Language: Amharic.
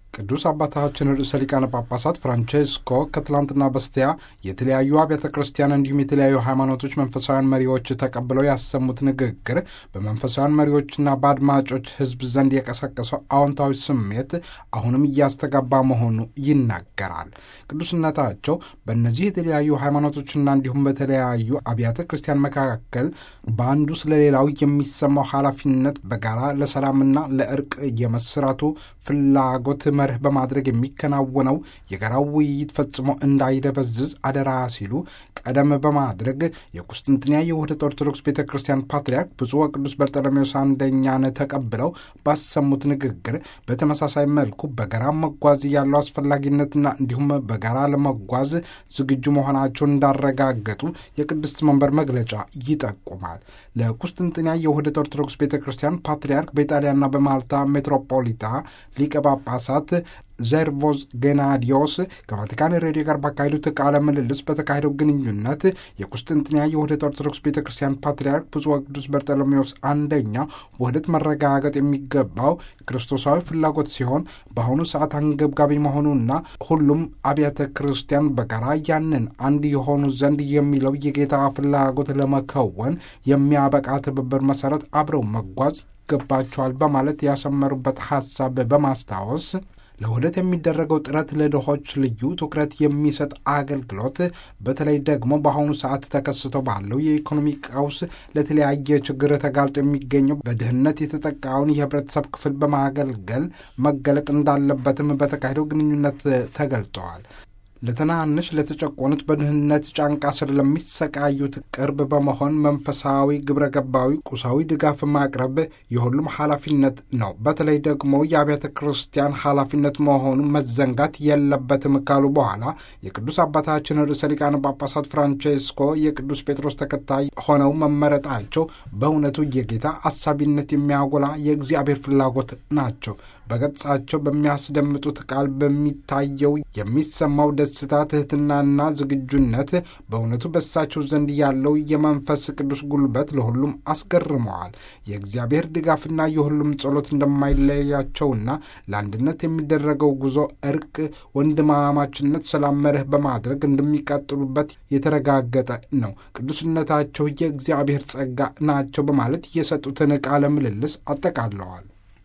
ቅዱስ አባታችን ርዕሰ ሊቃነ ጳጳሳት ፍራንቼስኮ ከትላንትና በስቲያ የተለያዩ አብያተ ክርስቲያን እንዲሁም የተለያዩ ሃይማኖቶች መንፈሳውያን መሪዎች ተቀብለው ያሰሙት ንግግር በመንፈሳውያን መሪዎችና በአድማጮች ሕዝብ ዘንድ የቀሰቀሰው አዎንታዊ ስሜት አሁንም እያስተጋባ መሆኑ ይናገራል። ቅዱስነታቸው በእነዚህ የተለያዩ ሃይማኖቶችና እንዲሁም በተለያዩ አብያተ ክርስቲያን መካከል በአንዱ ስለሌላው የሚሰማው ኃላፊነት በጋራ ለሰላምና ለእርቅ የመስራቱ ፍላጎት መርህ በማድረግ የሚከናወነው የጋራው ውይይት ፈጽሞ እንዳይደበዝዝ አደራ ሲሉ ቀደም በማድረግ የቁስጥንጥንያ የውህደት ኦርቶዶክስ ቤተ ክርስቲያን ፓትርያርክ ብፁዕ ወቅዱስ በርጠለሜዎስ አንደኛን ተቀብለው ባሰሙት ንግግር በተመሳሳይ መልኩ በጋራ መጓዝ ያለው አስፈላጊነትና እንዲሁም በጋራ ለመጓዝ ዝግጁ መሆናቸውን እንዳረጋገጡ የቅድስት መንበር መግለጫ ይጠቁማል። ለቁስጥንጥንያ የውህደት ኦርቶዶክስ ቤተ ክርስቲያን ፓትርያርክ በኢጣሊያና በማልታ ሜትሮፖሊታ ሊቀ ጳጳሳት ዘርቮዝ ጌናዲዮስ ከቫቲካን ሬዲዮ ጋር ባካሄዱት ቃለ ምልልስ በተካሄደው ግንኙነት የቁስጥንጥንያ የውህደት ኦርቶዶክስ ቤተ ክርስቲያን ፓትርያርክ ብፁዕ ወቅዱስ በርጠሎሜዎስ አንደኛ ውህደት መረጋገጥ የሚገባው ክርስቶሳዊ ፍላጎት ሲሆን በአሁኑ ሰዓት አንገብጋቢ መሆኑና ሁሉም አብያተ ክርስቲያን በጋራ ያንን አንድ የሆኑ ዘንድ የሚለው የጌታ ፍላጎት ለመከወን የሚያበቃ ትብብር መሰረት አብረው መጓዝ ይገባቸዋል በማለት ያሰመሩበት ሐሳብ በማስታወስ ለውህደት የሚደረገው ጥረት ለድሆች ልዩ ትኩረት የሚሰጥ አገልግሎት በተለይ ደግሞ በአሁኑ ሰዓት ተከስቶ ባለው የኢኮኖሚ ቀውስ ለተለያየ ችግር ተጋልጦ የሚገኘው በድህነት የተጠቃውን የህብረተሰብ ክፍል በማገልገል መገለጥ እንዳለበትም በተካሄደው ግንኙነት ተገልጠዋል። ለትናንሽ ለተጨቆኑት በድህነት ጫንቃ ስር ለሚሰቃዩት ቅርብ በመሆን መንፈሳዊ ግብረ ገባዊ ቁሳዊ ድጋፍ ማቅረብ የሁሉም ኃላፊነት ነው። በተለይ ደግሞ የአብያተ ክርስቲያን ኃላፊነት መሆኑ መዘንጋት የለበትም ካሉ በኋላ የቅዱስ አባታችን ርዕሰ ሊቃነ ጳጳሳት ፍራንቼስኮ የቅዱስ ጴጥሮስ ተከታይ ሆነው መመረጣቸው በእውነቱ የጌታ አሳቢነት የሚያጎላ የእግዚአብሔር ፍላጎት ናቸው። በገጻቸው በሚያስደምጡት ቃል በሚታየው የሚሰማው ደስታ፣ ትህትናና ዝግጁነት በእውነቱ በሳቸው ዘንድ ያለው የመንፈስ ቅዱስ ጉልበት ለሁሉም አስገርመዋል። የእግዚአብሔር ድጋፍና የሁሉም ጸሎት እንደማይለያቸውና ለአንድነት የሚደረገው ጉዞ እርቅ፣ ወንድማማችነት፣ ሰላም መርህ በማድረግ እንደሚቀጥሉበት የተረጋገጠ ነው። ቅዱስነታቸው የእግዚአብሔር ጸጋ ናቸው በማለት የሰጡትን ቃለ ምልልስ አጠቃለዋል።